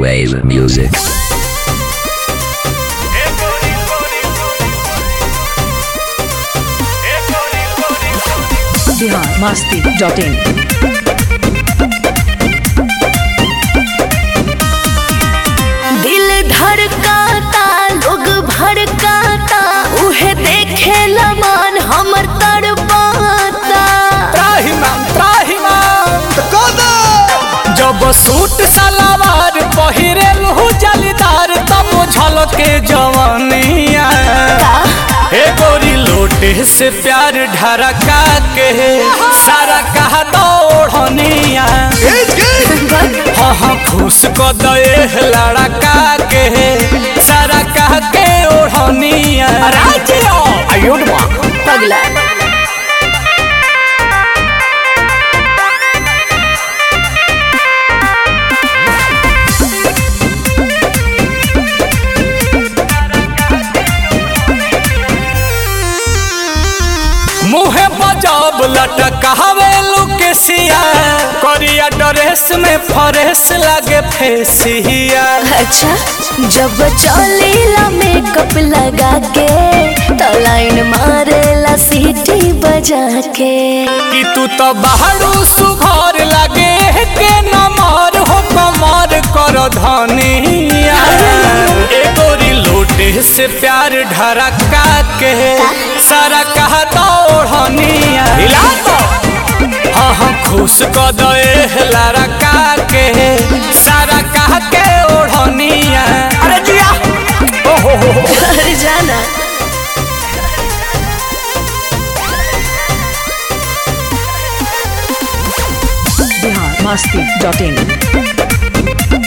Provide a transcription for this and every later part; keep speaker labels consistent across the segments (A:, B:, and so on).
A: wave music.
B: Bihar Masti dot in
C: दिल धड़काता लोग भड़काता उहे देखे लमान हमर तड़पाता
D: त्राहिमाम त्राहिमाम जब सूट सलवार पहिरे लहू जलीदार तब झलके जवानिया हे गोरी लोटे से प्यार ढरका के सारा कहा दौड़निया हाँ हाँ खुश को दे लड़का के सारा कह के ओढ़निया आयुर्मा
C: पगला
D: मुहे बजाब लटकावे लुकेसिया करिया ड्रेस में फरेस लागे फेसिया
C: अच्छा जब चलेला मेकअप लगा के तो लाइन मारेला सीटी बजा के
D: कि तू तो बाहरू सुघर लागे के नमर हो कमर कर धनिया ए गोरी लोटे से प्यार ढरका के सारा कहा दौड़निया हिला तो हाँ हाँ खुश क दे लड़का के सारा कह के ओढ़निया अरे जिया ओ हो हो हो
C: घर जाना
B: बिहार मस्ती डॉट इन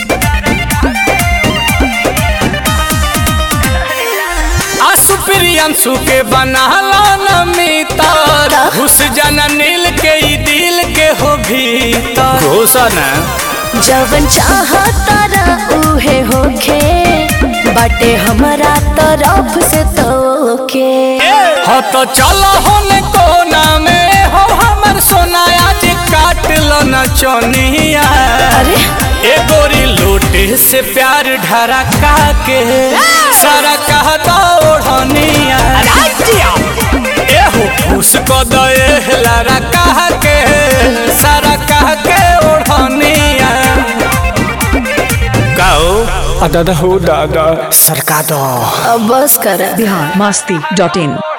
D: आसु प्रियंशु के बनाला नमितर घुस जाना नील के ई दिल के हो भीतर घोषण
C: जवन चाहता उहे होखे बाटे हमारा तरफ से तोके
D: हो तो चलो होने कोना में हो हमर सोना आज काट लो न चोनिया
C: अरे
D: ए गोरी लोटे से प्यार ढरका के सारा कहता ओढ़निया ए हो खुश को दे लारा कह के सारा कह के ओढ़निया गाओ दादा हो दादा सरका दो
C: अब बस कर
B: बिहार मस्ती डॉट इन